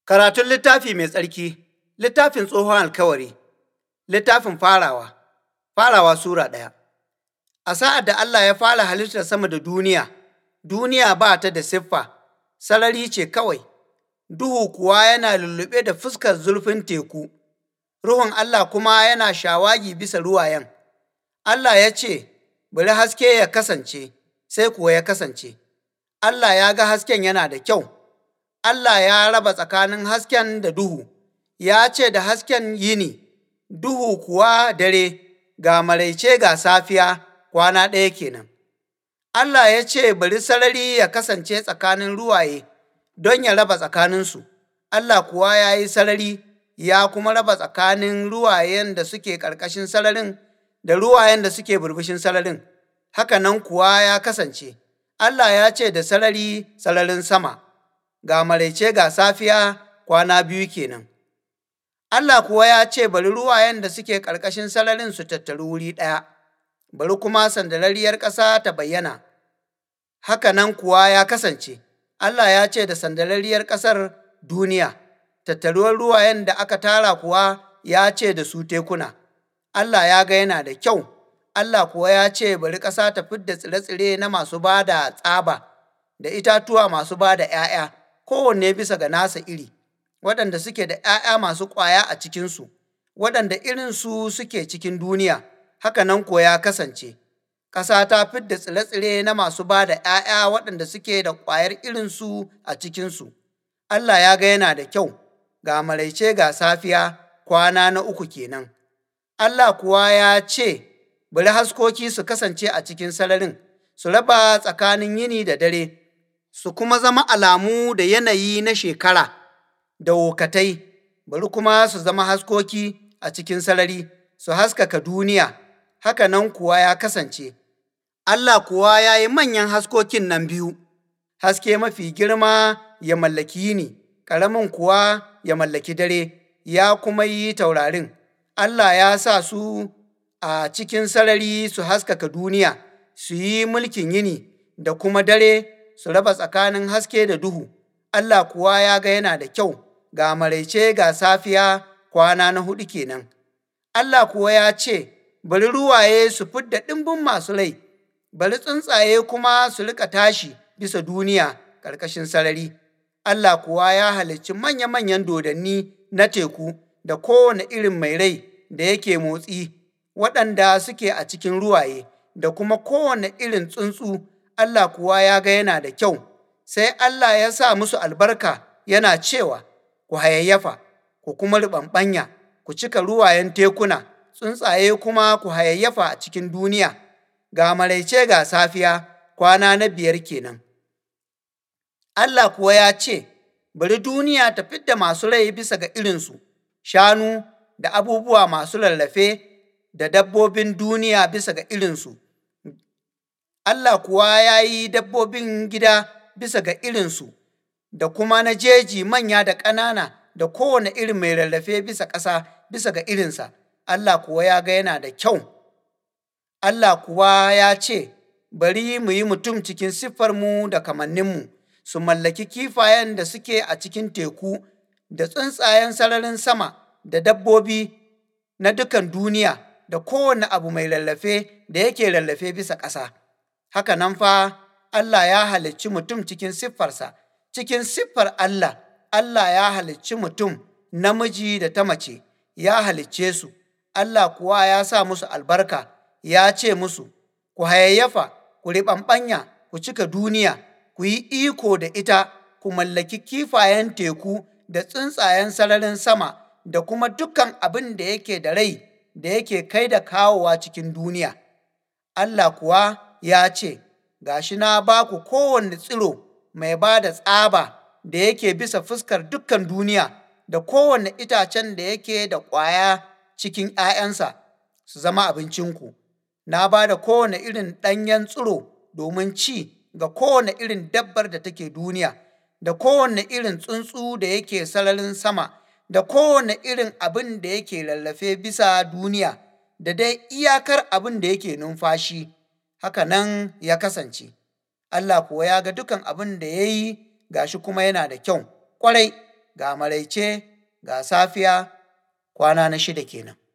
Karatun littafi mai tsarki, littafin tsohon alkawari, littafin farawa, farawa Sura ɗaya. A sa'ad da Allah ya fara halittar sama da duniya, duniya ba ta da siffa, sarari ce kawai, duhu kuwa yana lulluɓe da fuskar zurfin teku, Ruhun Allah kuma yana shawagi bisa ruwayen. Allah ya ce, Bari haske ya kasance, sai kuwa ya kasance. Allah ya ga hasken yana da kyau. Allah ya raba tsakanin hasken da duhu, ya ce da hasken yini, duhu kuwa dare, ga maraice ga safiya kwana ɗaya kenan. Allah ya ce bari sarari ya kasance tsakanin ruwaye don ya raba tsakaninsu, Allah kuwa ya yi sarari ya kuma raba tsakanin ruwayen da suke ƙarƙashin sararin da ruwayen da suke burbushin sararin, haka nan kuwa ya kasance. Allah ya ce da sarari sararin sama. ga maraice ga safiya kwana biyu kenan. Allah kuwa ya ce bari ruwayen da suke ƙarƙashin sararin su tattaru wuri ɗaya, bari kuma sandarariyar ƙasa ta bayyana. Haka nan kuwa ya kasance, Allah ya ce da sandarariyar ƙasar duniya, tattaruwar ruwayen da aka tara kuwa ya ce da su tekuna. Allah ya ga yana da kyau, Allah kuwa ya ce bari ƙasa ta fidda tsire-tsire na masu ba da tsaba, da itatuwa masu ba da ’ya'ya. kowanne bisa ga nasa iri, waɗanda suke da ’ya'ya masu ƙwaya a cikinsu, waɗanda irinsu suke cikin duniya, haka nan kuwa ya kasance. Ƙasa ta fidda tsire-tsire na masu ba da ’ya'ya waɗanda suke da ƙwayar irinsu a cikinsu. Allah ya ga yana da kyau, ga maraice ga safiya kwana na uku kenan. Allah kuwa ya ce, Bari haskoki su kasance a cikin sararin, su raba tsakanin yini da dare, su kuma zama alamu da yanayi na shekara da wokatai, bari kuma su zama haskoki a cikin sarari, su haskaka duniya, haka nan kuwa ya kasance. Allah kuwa ya yi manyan haskokin nan biyu, haske mafi girma ya mallaki yini, ƙaramin kuwa ya mallaki dare, ya kuma yi taurarin. Allah ya sa su a cikin sarari su haskaka duniya, su yi mulkin yini da kuma dare su raba tsakanin haske da duhu, Allah kuwa ya ga yana da kyau, ga maraice ga safiya kwana na huɗu kenan. Allah kuwa ya ce, Bari ruwaye su fidda ɗimbin masu rai, bari tsuntsaye kuma su rika tashi bisa duniya ƙarƙashin sarari. Allah kuwa ya halicci manya-manyan dodanni na teku da kowane irin mai rai da yake motsi, waɗanda suke a cikin ruwaye, da kuma kowane irin tsuntsu Allah kuwa ya ga yana da kyau, sai Allah ya sa musu albarka yana cewa, Ku hayayyafa, ku kuma riɓanɓanya, ku cika ruwayen tekuna, tsuntsaye kuma ku hayayyafa a cikin duniya, ga maraice ga safiya kwana na biyar kenan. Allah kuwa ya ce, Bari duniya ta fidda masu rai bisa ga irinsu, shanu da abubuwa masu rarrafe da dabbobin duniya bisa ga irinsu. Allah kuwa ya yi dabbobin gida bisa ga irinsu, da kuma na jeji manya da ƙanana da kowane irin mai rarrafe bisa ƙasa bisa ga irinsa, Allah kuwa ya ga yana da kyau. Allah kuwa ya ce, Bari mu yi mutum cikin siffarmu da kamanninmu, su mallaki kifayen da suke a cikin teku, da tsuntsayen sararin sama, da dabbobi na dukan duniya, da kowane abu mai rarrafe da yake rarrafe bisa ƙasa. haka nan fa Allah ya halicci mutum cikin siffarsa, cikin siffar Allah, Allah ya halicci mutum namiji da ta mace, ya halicce su, Allah kuwa ya sa musu albarka, ya ce musu, Ku hayayyafa, ku riɓanɓanya, ku cika duniya, ku yi iko da ita, ku mallaki kifayen teku da tsuntsayen sararin sama, da kuma dukan abin da yake da rai da yake kai da kawowa cikin duniya. Allah kuwa ya ce, Ga shi na ba ku kowane tsiro mai ba da tsaba da yake bisa fuskar dukkan duniya, da kowane itacen da yake da ƙwaya cikin ’ya'yansa su zama abincinku. Na ba da kowane irin ɗanyen tsiro domin ci ga kowane irin dabbar da take duniya, da kowane irin tsuntsu da yake sararin sama, da kowane irin abin da yake rarrafe bisa duniya, da dai iyakar abin da yake numfashi. haka nan ya kasance. Allah kuwa ya ga dukan abin da ya yi gashi kuma yana da kyau, ƙwarai ga maraice, ga safiya, kwana na shida kenan.